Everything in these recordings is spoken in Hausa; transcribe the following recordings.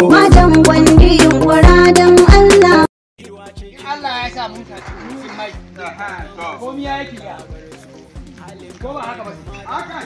Matan gwandi yunkura don Allah. Allah ya sa mun tashi mun mai komi ya yake ya ko ba haka ba haka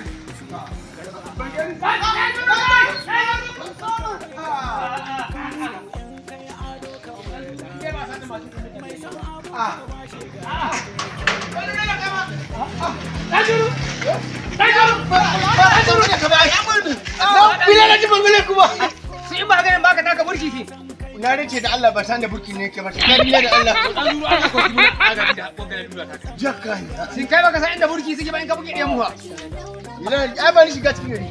Sai in ba ganin baka taka burki fi. Na rike da Allah ba san da burki ne ke ba. Na rike da Allah. An zuru ana ko kuma aga da kokarin dura ta. Jakka ne. Sin kai baka san inda burki suke ba in ka buge ɗayan muwa. Ina ai ba ni shiga cikin gari.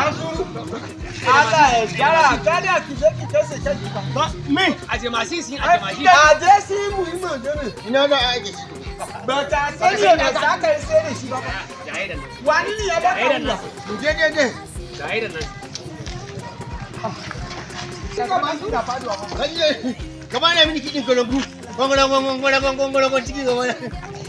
Allah ya gyara kada ki je ki kasa shaki Ba me? Aje masin sin aje masin. a je su yi muhimmin gani Ina da aiki. ba ta sani da za ka yi sai da shi ba Jaye da nan. wani ne ya ba Jaye da ka nan. Mu je je je. Jaye da nan. suka ba su da faduwa ba Kaje. Gaba na mini kidin kolongu. Gongora gongora gongora gongora cikin gaba na.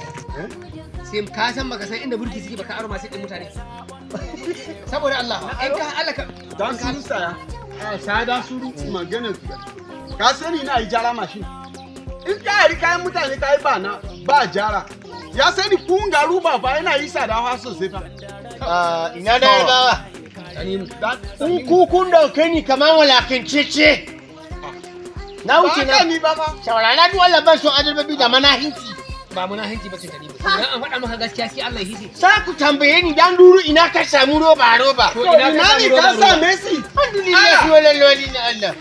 Sai ka san baka san inda burki suke baka aro masin din mutane. Saboda Allah, in ka Allah ka dan su saya a sada su magana ka sani na yi jara mashin in ka yi kayan mutane ka yi ba na ba jara ya sani kun garu ba fa yana yi sada fa sosai fa Ah, ina da yarbawa. Tanimu. Kun ku kun dauke ni kamar walakincece. Na wuce ba ka na. ni ba fa Shawara na duk Allah ban son adarbabi da manahinci. Ba muna hanci ba ce Tanimu. Idan an faɗa maka gaskiya sai Allah ya hisi. Sa ku tambaye ni dan duru ina ka samu roba roba. To to ina ina ka ne samu ka roba sa roba. Messi Alhamdulillah Ah. wala lawali na Allah.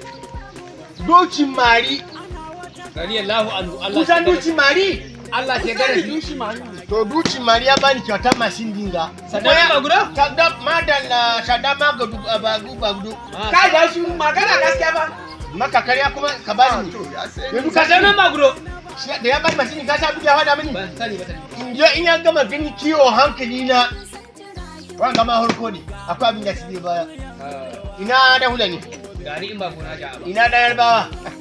Docin mari. Radiyallahu anhu Allah Kusan ya docin mari. Allah ke gare shi. To docin mari ya bani kyautar mashin dinga. Sadama ba guda? Sadam madalla sadama ga duk abagu bagudu. ka ga shi magana gaskiya ba Maka karya kuma ka bani. Yanzu ka Sadama ba guda? Shi- da ya bani mashin ka sa buga hada mini. Ban sani ba Tanimu. In je in ya gama gani kiwo hankali na. Wanga ma harko ne. Akwai abin da su zai baya. Ina da hula ne. Gani in ba gona ja ba. ina da yarbawa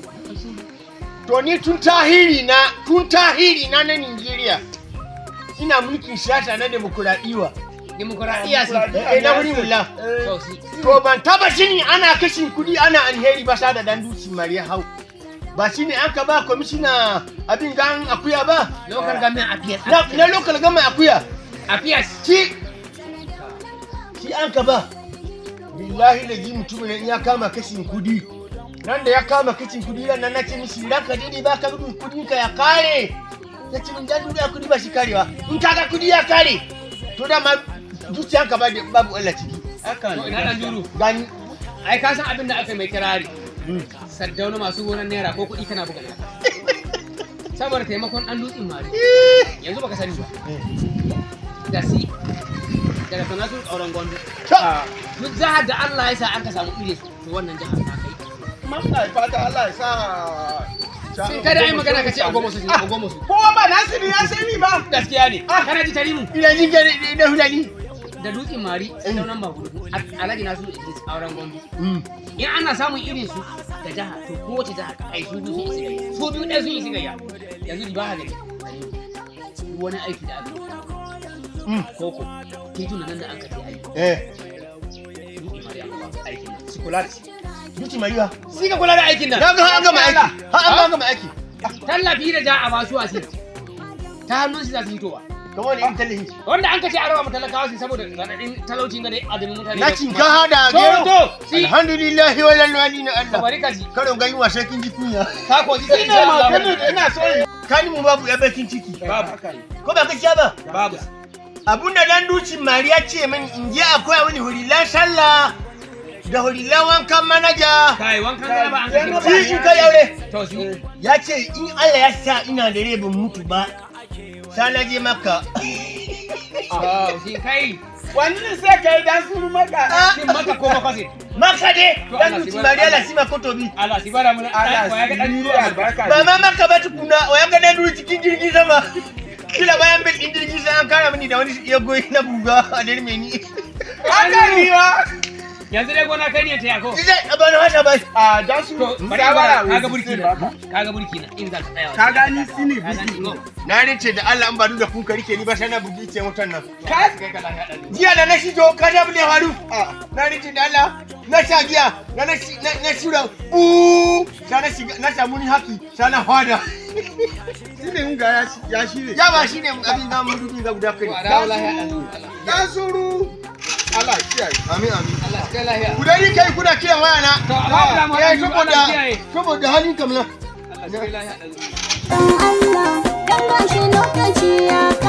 to ni tun tahiri na tun tahiri na na Nigeria ina mulkin siyasa na demokuraɗiyya Dimokuraɗiyya su. eh na wuri mulla To su. to ban taba shini ana kashin kuɗi ana alheri ba sa da dan duci mariya hau ba shine an ka ba kwamishina abin gan akuya ba Lokar gamin a fiyas. na, na local gama akuya A fiyas. shi shi an ka ba billahi da ji mutumin nan ya kama kashin kudi nan da ya kama kashin kudi ran nan nace mishi ran ka dai ba ka gudun kudin ka ya kare ya ce min dan duniya kudi ba shi karewa in kaga kudi ya kare to da ma zuciyan ka ba da babu Allah ciki To ina dan juru. gani Ai ka san abin da aka mai kirari. Saddauna masu gonan naira ko kuɗi kana buga naira. Saboda taimakon ɗan dutsen mari. Yanzu baka sani ba. Da si. Daga sanatun auren gwandu. Ta- Duk jihar da Allah ya sa aka samu ire su. To wannan jihar ta kai. Muna fata Allah ya sa Sun kada ai magana ka ce a goma su a goma su. kowa ba Nasiru ya sani ba Gaskiya ne. Kana ji tarimu. ina jin gari da hulani Da dutsen mari sadaunan ba gudu. Alhaji Nasiru Idris auren gwandu. in ana samun irin su da jiha to kowace jiha ai su biyu sun isi gayya su biyu ɗaya sun isi gayya yanzu di ba ha gani duk wani aiki da aka yi koko tituna nan da aka je aiki eh duk imari aka ba su aikin nan su kula da shi duci mariya si ka kula da aikin nan na ga an gama aiki ha an gama aiki tallafi da ja a ba su wasi ta hannun shi za su hitowa kamar wani in tallahi wanda an ka ce a raba talakawa su saboda raɗaɗin talaucin ga dai adamin mutane na cinkaha da to gero to si alhamdulillahi wala lawali na ka Allah bari ka ji karon gani wasa kin ji kunya ka ko ji sai ina magana Allah ina so in kani mu babu ya bakin ciki babu ko ba gaskiya ba babu abun da dan duci mariya ce mini in je akwai wani hurilan sallah da hurilan wankan manaja kai wankan gana ba an ka shi in kai aure to shi ya ce in Allah ya sa ina da rai ban mutu ba sai na je maka Oh, shi kai wani ne sai ka yi dan suru maka shin maka ko makwasi maka de To dan Allah duci shi bar- mariya la Allah- sima kotobi Allah shi bara mun Allah Allah ya ga dan sirri duniya albarka ba ma maka ba tukuna wa ya ga dan duci cikin jirgin sama kila bayan bil din jirgin sai an kara mini da wani ya goyi na buga a dirme ni haka ni ba yanzu dai gona kai ne ta yako Ije ba na hada bai. a dan su to bari shawara ka ga burki sai na baka. ka ga burki na in za ka tsaya ka gani sini ka gani buki go Na rince da Allah an ba da kun ka rike ni ba sai na bugi ce mutan nan. kai kai ka lafiya dan Jiya da na shigo ka da bude haru. a Na rince da Allah na sha giya na na shi- na na shura u sai na shiga na samu ni haki sai na hada. sini hunga ya shi- ya shire Ya ba shine abin da mun dubi ga guda kai. wa da lafiya dan dan suru Allah kiyaye Amin amin. Allah kai lafiya Ku dai kai kuna kiran waya na. to amma da mu Ya Allah saboda kiyaye saboda halin kamla. Allah kai lafiya dan Dan Allah, dan gashi lokaci ya